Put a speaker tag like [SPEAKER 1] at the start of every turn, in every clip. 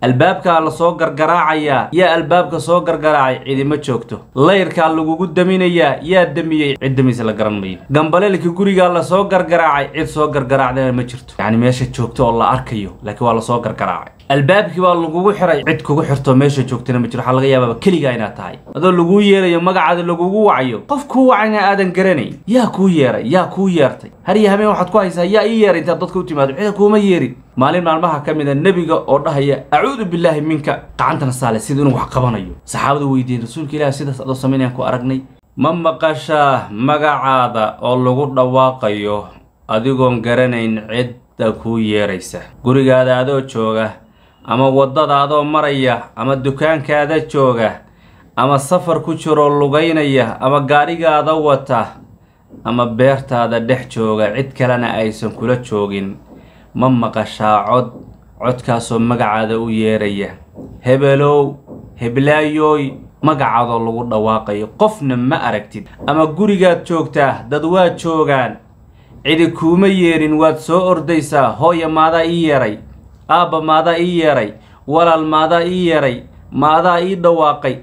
[SPEAKER 1] albaabkaa la soo gargaraacayaa yaa albaabka soo gargaraacay cidima joogto layrkaa lagugu daminayaa yaa damiyey cid damaysa la garan mayo gambaleelka gurigaa lasoo gargaraacay cid soo gargaraacdana ma jirto yacni meesha joogto oo la arkayo laakiin waa lasoo gargaraacay albaabkii baa lagugu xiray cid kugu xirto meesha joogtana ma jiro waxaa laga yaabaaba keligaa inaad tahay adoo laguu yeerayo magacaada lagugu wacayo qof kuu wacayna aadan garanayn yaa kuu yeeray yaa kuu yeertay har iyo habeen waxaad ku haysaa yaa ii yeeray intaad dadka u timaado cida kuuma yeerin maalin maalmaha ka mid a nebiga oo dhahaya acuudu billaahi minka gacantana saale sida inuu wax qabanayo saxaabadu weydiiyeen rasuulka ilaah sidaas adoo samaynayaan ku aragnay ma maqashaa magacaada oo lagu dhawaaqayo adigoon garanayn cidda kuu yeeraysa gurigaada adoo jooga ama waddada adoo maraya ama dukaankaada jooga ama safar ku jiroo lugaynaya ama gaadhigaada wata ama beertaada dhex jooga cid kalena aysan kula joogin ma maqashaa cod codkaasoo magacaada u yeeraya hebelow heblaayooy magacaadoo lagu dhawaaqayo qofna ma aragtid ama gurigaad joogtaa dad waad joogaan cidi kuuma yeerin waad soo ordaysaa hooya maadaa ii yeeray aabba maadaa ii yeeray walaal maadaa ii yeeray maadaa ii dhawaaqay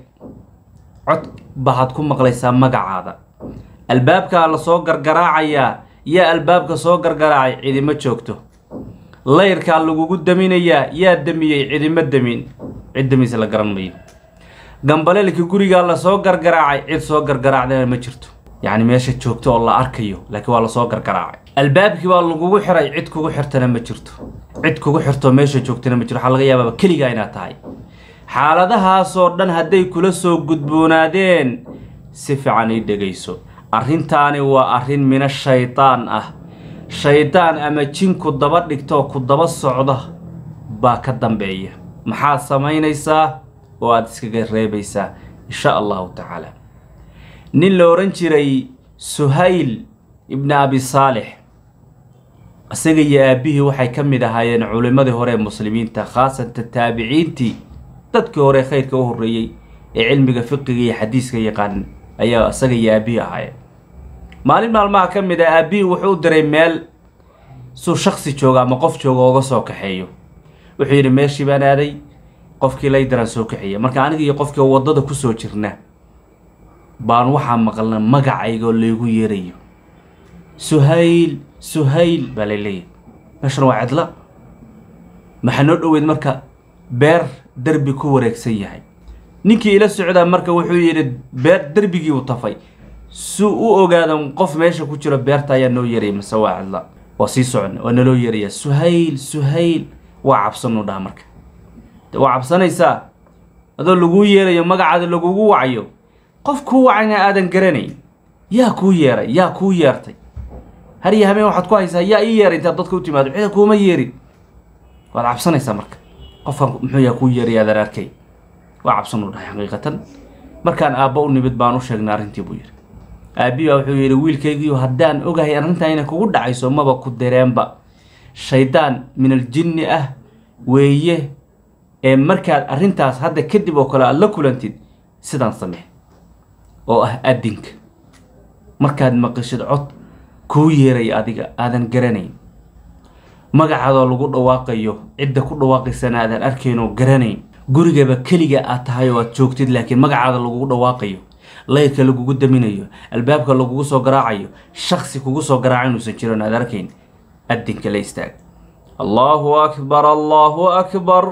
[SPEAKER 1] cod baad ku maqlaysaa magacaada albaabkaa la soo gargaraacayaa yaa albaabka soo gargaraacay cidima joogto layrkaa lagugu daminayaa yaa damiyey cidima damin cid damaysa la garan mayo gambaleelka gurigaa lasoo gargaraacay cid soo gargaraacdana ma jirto yacni meesha joogto oo la arkayo laakiin waa lasoo gargaraacay albaabkii baa lagugu xiray cid kugu xirtana ma jirto cid kugu xirto meesha joogtana ma jiro waxaa laga yaabaaba keligaa inaad tahay xaaladahaasoo dhan hadday kula soo gudboonaadeen si fiican ii dhegayso arrintaani waa arrin mina shaydaan ah shaydaan ama jinku daba dhigtoo ku daba socda baa ka dambeeya maxaad samaynaysaa oo aada iskaga reebaysaa insha allahu tacaala nin la odhan jiray suhayl ibni abi saalix isaga iyo aabbihii waxay ka mid ahaayeen culimmadii hore ee muslimiinta khaasatan taabiciintii dadkii hore khayrka u horreeyey ee cilmiga fiqiga iyo xadiiska yaqaanin ayaa isaga iyo aabbihii ahaayeen maalin maalmaha ka mid ah aabbihii wuxuu u diray meel suu shaksi jooga ama qof jooga ooga soo kaxeeyo wuxuu yidhi meeshii baan aaday qofkii laydaraan soo kaxeeya marka aniga iyo qofkii waddada kusoo jirna baan waxaa maqalna magacaygoo laygu yeerayo suhayl suhayl baa lay leeyahy meeshan waa cidla maxaa noo dhoweyd marka beer derbi ku wareegsan yahay ninkii ila socdaa marka wuxuu yidhi beer derbigii u tafay si u ogaadan qof meesha ku jiro beerta ayaa noo yeeraya mase waa cidla waa sii socon waa naloo yeeraya suhayl suhayl waa cabsanuu dhaha marka waa cabsanaysaa adoo laguu yeerayo magacaada lagugu wacayo qof kuu wacayna aadan garanayn yaa kuu yeeray yaa kuu yeertay har iyo habeen waxaad ku haysaa yaa ii yeeray intaad dadka u timaado cida kuuma yeerin waad cabsanaysaa marka qofkan muxuu yaa kuu yeeray aadan arkay waa cabsanuu dhahay xaqiiqatan markaan aabba u nimid baan u sheegnay arrintii buu yidhi aabbii baa wuxuu yidhi wiilkaygiiyo haddaan ogahay arrintaa inay kugu dhacayso maba ku direenba shaydaan min aljinni ah weeye ee markaad arrintaas hadda kadib oo kale aada la kulantid sidaan samee oo ah adinka markaad maqashid cod kuu yeeray adiga aadan garanayn magacaadoo lagu dhawaaqayo cidda ku dhawaaqaysana aadan arkayn oo garanayn gurigaba keliga aad tahay oo aad joogtid laakiin magacaada lagugu dhawaaqayo layrka lagugu daminayo albaabka lagugu soo garaacayo shaksi kugu soo garaaca inuusan jiron aad arkayn adinka la istaag allahu akbar allahu akbar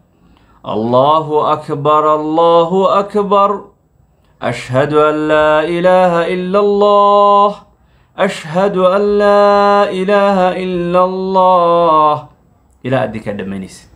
[SPEAKER 1] allahu akbar allahu akbar ashhadu an laa ilaaha ila allah ashhadu an laa ilaaha ila allah ilaa adinkaa dhammaynaysa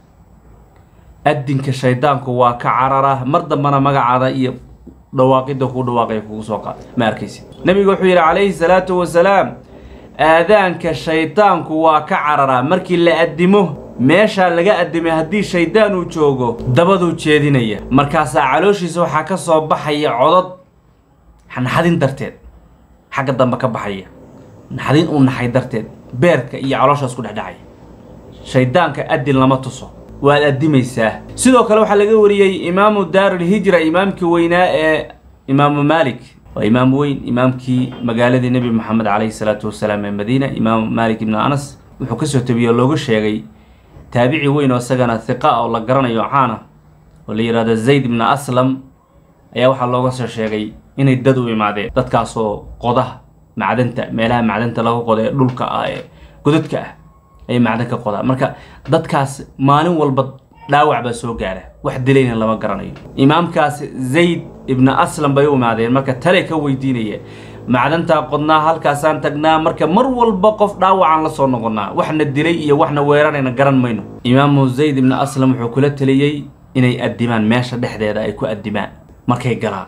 [SPEAKER 1] adinka shaydaanku waa ka carara mar dambana magacaada iyo dhawaaqidda kuu dhawaaqaya kugu soo qaada ma arkaysid nabigu wuxuu yidhi calayhi salaatu wasalaam aadaanka shaydaanku waa ka cararaa markii la addimo meeshaa laga addimay haddii shaydaan uu joogo dabaduu jeedinaya markaasaa calooshiisa waxaa ka soo baxaya codod naxadin darteed xagga dambe ka baxaya naxdin uu naxay darteed beerka iyo calooshaas ku dhexdhacaya shaydaanka addin lama tuso waad addimaysaa sidoo kale waxaa laga wariyey imaamu daarulhijra imaamkii weynaa ee imaamu maalik waa imaam weyn imaamkii magaaladii nebi moxamed calayhi salaatu wasalaam ee madiina imaamu maalik ibnu anas wuxuu kasoo tabiyey oo looga sheegay taabici weyn oo isagana hiqa oo la garanayo caana oo la yidhahdo zayd ibna aslam ayaa waxaa looga soo sheegay inay dad u imaadeen dadkaasoo qodaha macdanta meelaha macdanta laga qoda ee dhulka ah ee godadka ah ayay macdan ka qodaan marka dadkaas maalin walba dhaawac baa soo gaara wax dilayna lama garanayo imaamkaas zayd ibna aslam bay u imaadeen marka tale ka weydiinaya macdantaa qodnaa halkaasaan tagnaa marka mar walba qof dhaawacaan la soo noqonnaa waxna dilay iyo waxna weerarayna garan mayno imaamu zayd ibna aslam wuxuu kula taliyey inay addimaan meesha dhexdeeda ay ku addimaan markay galaan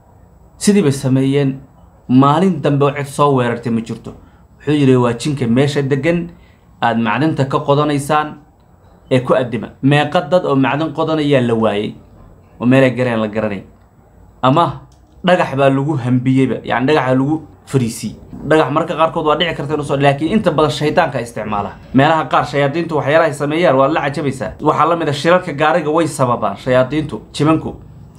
[SPEAKER 1] sidii bay sameeyeen maalin dambe oo cid soo weerartay ma jirto wuxuu yidhi waa jinka meesha degan aada macdanta ka qodanaysaan ee ku addima meeqa dad oo macdan qodanayaa la waayey oo meelay gareen la garanay ama dhagax baa lagu hambiyeyba yani dhagaxa lagu fariisiyey dhagax marka qaarkood waa dhici karta inusoo laakiin inta badan shaydaanka isticmaala meelaha qaar shayaadiintu waxyaalahay sameeyaan waad la cajabaysaa waxaa la mid a shirarka gaariga way sababaan shayaadiintu jimanku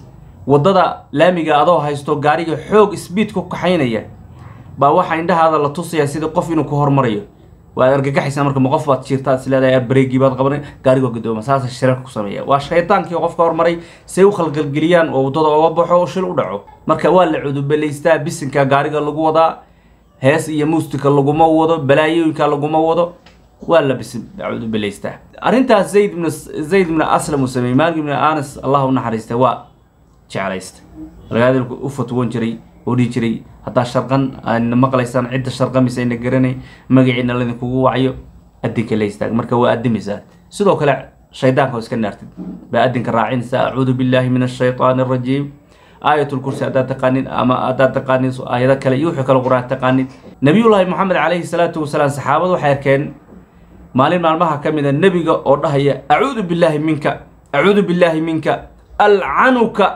[SPEAKER 1] waddada laamiga adoo haysto gaariga xoog sbiid ku kaxaynaya baa waxaa indhahaada la tusayaa sida qof inuu ku hormarayo waad argagaxaysaa marka ma qof baad jiirtaa is leedahay bareegii baad qabanay gaariga gadooma saasa shirarka ku sameeya waa shaydaankii qofka hormaray say u khalgalgeliyaan oo waddada oga baxo oo shil u dhaco marka waa la cudubelaystaa bisinka gaariga lagu wadaa hees iyo muustika laguma wado balaayooyinka laguma wado waa la bisin cudubelaystaa arrintaas zayd ibn zayd ibn aslam uu sameeyey maalik ibn anas allah u naxariistay waa jeclaysta ragaadilku u fatwoon jiray oo dhihi jiray haddaa sharqan aadna maqlaysaan cidda sharqamaysa ayna garanay magaciina laydinkugu wacyo adinka la istaag marka waa adimaysaa sidoo kale shaydaanka oo iska naartid baa adinka raacinaysaa acuudu billaahi min ashaytaani arajiim aayatulkursi haddaad taqaanid ama haddaad taqaanid aayado kale iyo wuxuu kale qur-aan taqaanid nabiyullaahi moxamed calayhi salaatu wasalaam saxaabadu waxay arkeen maalin maalmaha ka mid a nebiga oo dhahaya acuudu billaahi minka acuudu billaahi minka alcanuka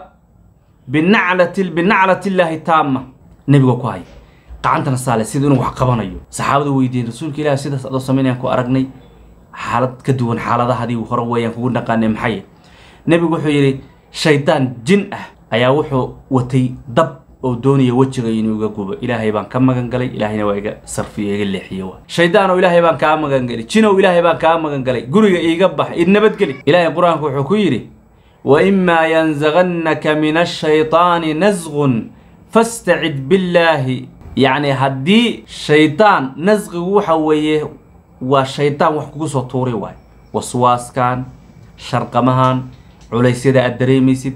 [SPEAKER 1] binaclati binaclati illaahi taama nebiga ku haya gacantana saale sida inuu wax qabanayo saxaabadu weydiiyeen rasuulka ilaah sidaas adoo samaynayaan ku aragnay xaalad ka duwan xaaladahadii hore weeyaan kugu naqaanay maxay nebigu wuxuu yidhi shaydaan jin ah ayaa wuxuu watay dab oo doonaya wejiga inuu iga gubo ilaahay baan ka magan galay ilaahayna waa iga sarfiyo iga leexiye wa shaydaan oo ilaahay baan kaa magan galay jinow ilaahay baan kaa magan galay guriga iiga bax id nabadgeli ilaahay qur-aanku wuxuu ku yidhi وإما ينزغنك من الشيطان نزغ فاستعد بالله يعني هدي شيطان نزغ وحويه وشيطان وحكو سو توري واي وسواس كان شرقمهان عليسيدا الدريميسيد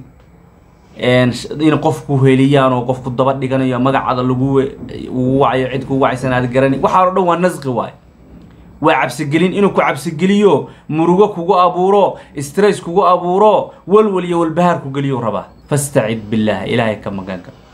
[SPEAKER 1] in qofku heliyaan oo qofku daba dhiganayo magacada lagu wacayo cid ku wacaysan aad garani waxaa oo dhan waa nasqi waay waa cabsigelin inuu ku cabsigeliyo murugo kugu abuuro stress kugu abuuro walwal iyo walbahaar ku geliyo rabaa fastacid billaah ilaahay ka maganka